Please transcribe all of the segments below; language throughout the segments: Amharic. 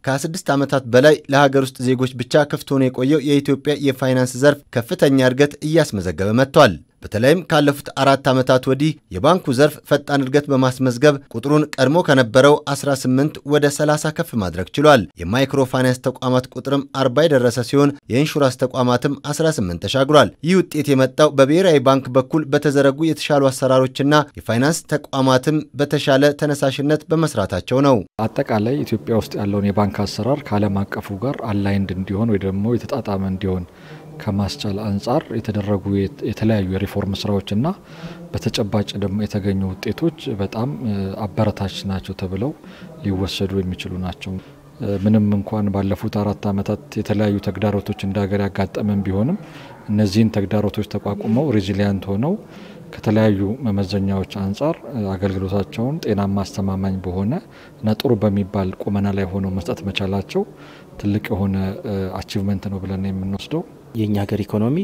ከ26 ዓመታት በላይ ለሀገር ውስጥ ዜጎች ብቻ ክፍት ሆኖ የቆየው የኢትዮጵያ የፋይናንስ ዘርፍ ከፍተኛ እድገት እያስመዘገበ መጥቷል። በተለይም ካለፉት አራት ዓመታት ወዲህ የባንኩ ዘርፍ ፈጣን እድገት በማስመዝገብ ቁጥሩን ቀድሞ ከነበረው 18 ወደ 30 ከፍ ማድረግ ችሏል። የማይክሮ ፋይናንስ ተቋማት ቁጥርም 40 የደረሰ ሲሆን የኢንሹራንስ ተቋማትም 18 ተሻግሯል። ይህ ውጤት የመጣው በብሔራዊ ባንክ በኩል በተዘረጉ የተሻሉ አሰራሮችና የፋይናንስ ተቋማትም በተሻለ ተነሳሽነት በመስራታቸው ነው። አጠቃላይ ኢትዮጵያ ውስጥ ያለውን የባንክ አሰራር ከዓለም አቀፉ ጋር አላይንድ እንዲሆን ወይ ደግሞ የተጣጣመ እንዲሆን ከማስቻል አንጻር የተደረጉ የተለያዩ የሪፎርም ስራዎችና በተጨባጭ ደግሞ የተገኙ ውጤቶች በጣም አበረታች ናቸው ተብለው ሊወሰዱ የሚችሉ ናቸው። ምንም እንኳን ባለፉት አራት ዓመታት የተለያዩ ተግዳሮቶች እንደ ሀገር ያጋጠመን ቢሆንም እነዚህን ተግዳሮቶች ተቋቁመው ሬዚሊያንት ሆነው ከተለያዩ መመዘኛዎች አንጻር አገልግሎታቸውን ጤናማ፣ አስተማማኝ በሆነ እና ጥሩ በሚባል ቁመና ላይ ሆነው መስጠት መቻላቸው ትልቅ የሆነ አቺቭመንት ነው ብለን የምንወስደው። የእኛ ሀገር ኢኮኖሚ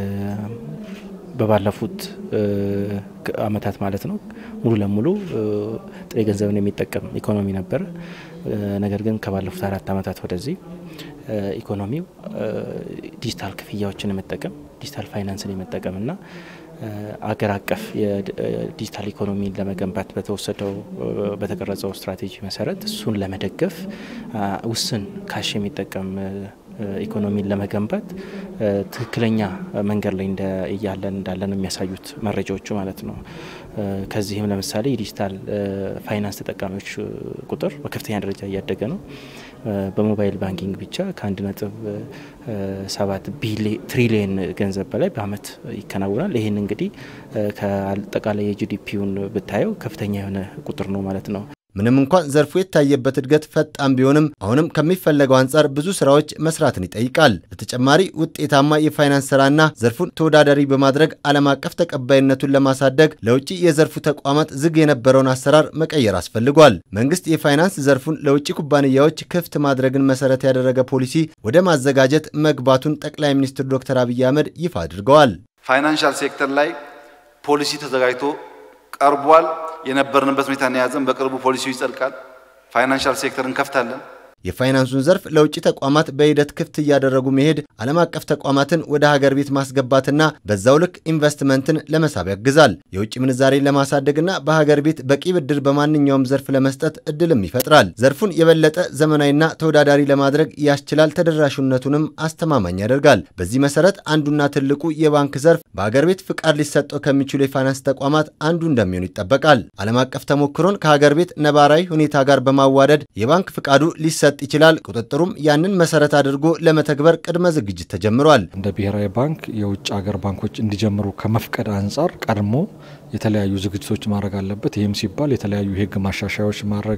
በባለፉት አመታት ማለት ነው ሙሉ ለሙሉ ጥሬ ገንዘብን የሚጠቀም ኢኮኖሚ ነበረ። ነገር ግን ከባለፉት አራት አመታት ወደዚህ ኢኮኖሚው ዲጂታል ክፍያዎችን የመጠቀም ዲጂታል ፋይናንስን የመጠቀም እና አገር አቀፍ የዲጂታል ኢኮኖሚን ለመገንባት በተወሰደው በተቀረጸው ስትራቴጂ መሰረት እሱን ለመደገፍ ውስን ካሽ የሚጠቀም ኢኮኖሚን ለመገንባት ትክክለኛ መንገድ ላይ እያለን እንዳለን የሚያሳዩት መረጃዎቹ ማለት ነው። ከዚህም ለምሳሌ የዲጂታል ፋይናንስ ተጠቃሚዎች ቁጥር በከፍተኛ ደረጃ እያደገ ነው። በሞባይል ባንኪንግ ብቻ ከአንድ ነጥብ ሰባት ትሪሊየን ገንዘብ በላይ በአመት ይከናወናል። ይህን እንግዲህ ከአጠቃላይ የጂዲፒውን ብታየው ከፍተኛ የሆነ ቁጥር ነው ማለት ነው። ምንም እንኳን ዘርፉ የታየበት እድገት ፈጣን ቢሆንም አሁንም ከሚፈለገው አንጻር ብዙ ስራዎች መስራትን ይጠይቃል። በተጨማሪ ውጤታማ የፋይናንስ ስራና ዘርፉን ተወዳዳሪ በማድረግ ዓለም አቀፍ ተቀባይነቱን ለማሳደግ ለውጭ የዘርፉ ተቋማት ዝግ የነበረውን አሰራር መቀየር አስፈልጓል። መንግስት የፋይናንስ ዘርፉን ለውጭ ኩባንያዎች ክፍት ማድረግን መሰረት ያደረገ ፖሊሲ ወደ ማዘጋጀት መግባቱን ጠቅላይ ሚኒስትር ዶክተር አብይ አህመድ ይፋ አድርገዋል። ፋይናንሻል ሴክተር ላይ ፖሊሲ ተዘጋጅቶ ቀርቧል። የነበርንበት ሁኔታ የያዘን በቅርቡ ፖሊሲው ይጸድቃል። ፋይናንሻል ሴክተር እንከፍታለን። የፋይናንሱን ዘርፍ ለውጭ ተቋማት በሂደት ክፍት እያደረጉ መሄድ ዓለም አቀፍ ተቋማትን ወደ ሀገር ቤት ማስገባትና በዛው ልክ ኢንቨስትመንትን ለመሳብ ያግዛል። የውጭ ምንዛሬን ለማሳደግና በሀገር ቤት በቂ ብድር በማንኛውም ዘርፍ ለመስጠት እድልም ይፈጥራል። ዘርፉን የበለጠ ዘመናዊና ተወዳዳሪ ለማድረግ ያስችላል። ተደራሽነቱንም አስተማማኝ ያደርጋል። በዚህ መሰረት አንዱና ትልቁ የባንክ ዘርፍ በሀገር ቤት ፍቃድ ሊሰጠው ከሚችሉ የፋይናንስ ተቋማት አንዱ እንደሚሆን ይጠበቃል። ዓለም አቀፍ ተሞክሮን ከሀገር ቤት ነባራዊ ሁኔታ ጋር በማዋደድ የባንክ ፍቃዱ ሊሰጥ ይችላል። ቁጥጥሩም ያንን መሰረት አድርጎ ለመተግበር ቅድመ ዝግጅት ተጀምሯል። እንደ ብሔራዊ ባንክ የውጭ ሀገር ባንኮች እንዲጀምሩ ከመፍቀድ አንጻር ቀድሞ የተለያዩ ዝግጅቶች ማድረግ አለበት። ይህም ሲባል የተለያዩ የሕግ ማሻሻያዎች ማድረግ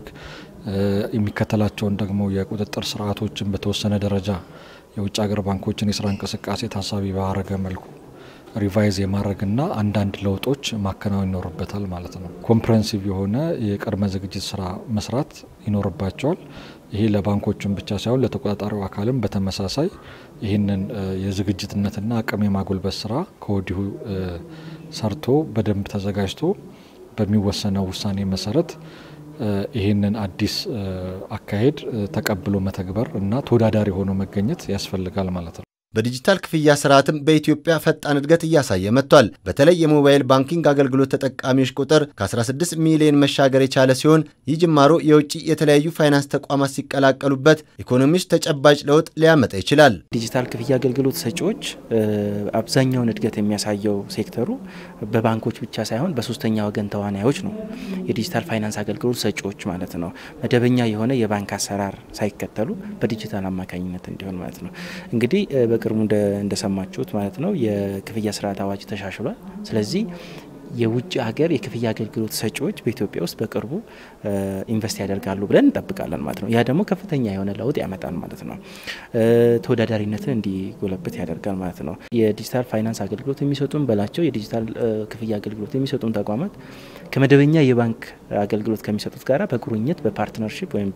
የሚከተላቸውን ደግሞ የቁጥጥር ስርዓቶችን በተወሰነ ደረጃ የውጭ ሀገር ባንኮችን የስራ እንቅስቃሴ ታሳቢ ባረገ መልኩ ሪቫይዝ የማድረግና አንዳንድ ለውጦች ማከናወን ይኖርበታል ማለት ነው። ኮምፕሬንሲቭ የሆነ የቅድመ ዝግጅት ስራ መስራት ይኖርባቸዋል። ይሄ ለባንኮቹም ብቻ ሳይሆን ለተቆጣጣሪው አካልም በተመሳሳይ ይህንን የዝግጅትነትና አቅም የማጎልበት ስራ ከወዲሁ ሰርቶ በደንብ ተዘጋጅቶ በሚወሰነው ውሳኔ መሰረት ይህንን አዲስ አካሄድ ተቀብሎ መተግበር እና ተወዳዳሪ ሆኖ መገኘት ያስፈልጋል ማለት ነው። በዲጂታል ክፍያ ስርዓትም በኢትዮጵያ ፈጣን እድገት እያሳየ መጥቷል። በተለይ የሞባይል ባንኪንግ አገልግሎት ተጠቃሚዎች ቁጥር ከ16 ሚሊዮን መሻገር የቻለ ሲሆን ይህ ጅማሮ የውጭ የተለያዩ ፋይናንስ ተቋማት ሲቀላቀሉበት ኢኮኖሚ ውስጥ ተጨባጭ ለውጥ ሊያመጣ ይችላል። ዲጂታል ክፍያ አገልግሎት ሰጪዎች አብዛኛውን እድገት የሚያሳየው ሴክተሩ በባንኮች ብቻ ሳይሆን በሶስተኛ ወገን ተዋናዮች ነው። የዲጂታል ፋይናንስ አገልግሎት ሰጪዎች ማለት ነው። መደበኛ የሆነ የባንክ አሰራር ሳይከተሉ በዲጂታል አማካኝነት እንዲሆን ማለት ነው። እንግዲህ በቅርቡ እንደሰማችሁት ማለት ነው የክፍያ ስርዓት አዋጅ ተሻሽሏል። ስለዚህ የውጭ ሀገር የክፍያ አገልግሎት ሰጪዎች በኢትዮጵያ ውስጥ በቅርቡ ኢንቨስት ያደርጋሉ ብለን እንጠብቃለን ማለት ነው። ያ ደግሞ ከፍተኛ የሆነ ለውጥ ያመጣል ማለት ነው። ተወዳዳሪነትን እንዲጎለበት ያደርጋል ማለት ነው። የዲጂታል ፋይናንስ አገልግሎት የሚሰጡን በላቸው የዲጂታል ክፍያ አገልግሎት የሚሰጡን ተቋማት ከመደበኛ የባንክ አገልግሎት ከሚሰጡት ጋራ በቁርኝት በፓርትነርሺፕ ወይም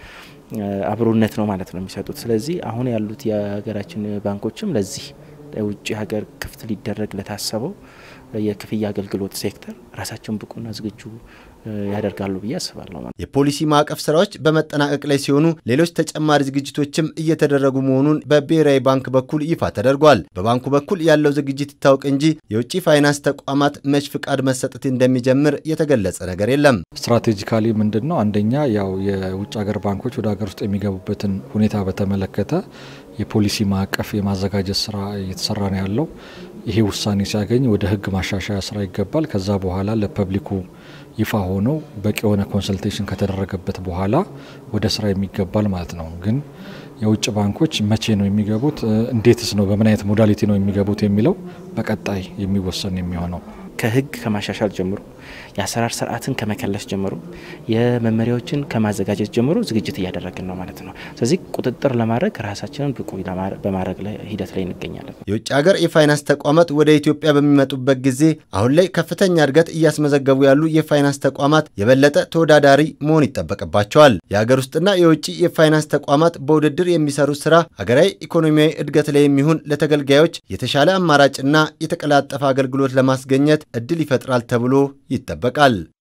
በአብሮነት ነው ማለት ነው የሚሰጡት። ስለዚህ አሁን ያሉት የሀገራችን ባንኮችም ለዚህ ውጭ ሀገር ክፍት ሊደረግ ለታሰበው የክፍያ አገልግሎት ሴክተር ራሳቸውን ብቁና ዝግጁ ያደርጋሉ ብዬ አስባለሁ። የፖሊሲ ማዕቀፍ ስራዎች በመጠናቀቅ ላይ ሲሆኑ ሌሎች ተጨማሪ ዝግጅቶችም እየተደረጉ መሆኑን በብሔራዊ ባንክ በኩል ይፋ ተደርጓል። በባንኩ በኩል ያለው ዝግጅት ይታወቅ እንጂ የውጭ ፋይናንስ ተቋማት መች ፍቃድ መሰጠት እንደሚጀምር የተገለጸ ነገር የለም። ስትራቴጂካሊ ምንድን ነው? አንደኛ ያው የውጭ ሀገር ባንኮች ወደ ሀገር ውስጥ የሚገቡበትን ሁኔታ በተመለከተ የፖሊሲ ማዕቀፍ የማዘጋጀት ስራ እየተሰራ ነው ያለው። ይሄ ውሳኔ ሲያገኝ ወደ ህግ ማሻሻያ ስራ ይገባል። ከዛ በኋላ ለፐብሊኩ ይፋ ሆኖ በቂ የሆነ ኮንሰልቴሽን ከተደረገበት በኋላ ወደ ስራ የሚገባል ማለት ነው። ግን የውጭ ባንኮች መቼ ነው የሚገቡት፣ እንዴትስ ነው፣ በምን አይነት ሞዳሊቲ ነው የሚገቡት የሚለው በቀጣይ የሚወሰን የሚሆነው ከህግ ከማሻሻል ጀምሮ የአሰራር ስርዓትን ከመከለስ ጀምሮ የመመሪያዎችን ከማዘጋጀት ጀምሮ ዝግጅት እያደረግን ነው ማለት ነው። ስለዚህ ቁጥጥር ለማድረግ ራሳችንን ብቁ በማድረግ ላይ ሂደት ላይ እንገኛለን። የውጭ ሀገር የፋይናንስ ተቋማት ወደ ኢትዮጵያ በሚመጡበት ጊዜ አሁን ላይ ከፍተኛ እድገት እያስመዘገቡ ያሉ የፋይናንስ ተቋማት የበለጠ ተወዳዳሪ መሆን ይጠበቅባቸዋል። የሀገር ውስጥና የውጭ የፋይናንስ ተቋማት በውድድር የሚሰሩት ስራ ሀገራዊ ኢኮኖሚያዊ እድገት ላይ የሚሆን ለተገልጋዮች የተሻለ አማራጭና የተቀላጠፈ አገልግሎት ለማስገኘት እድል ይፈጥራል ተብሎ ይጠበቃል።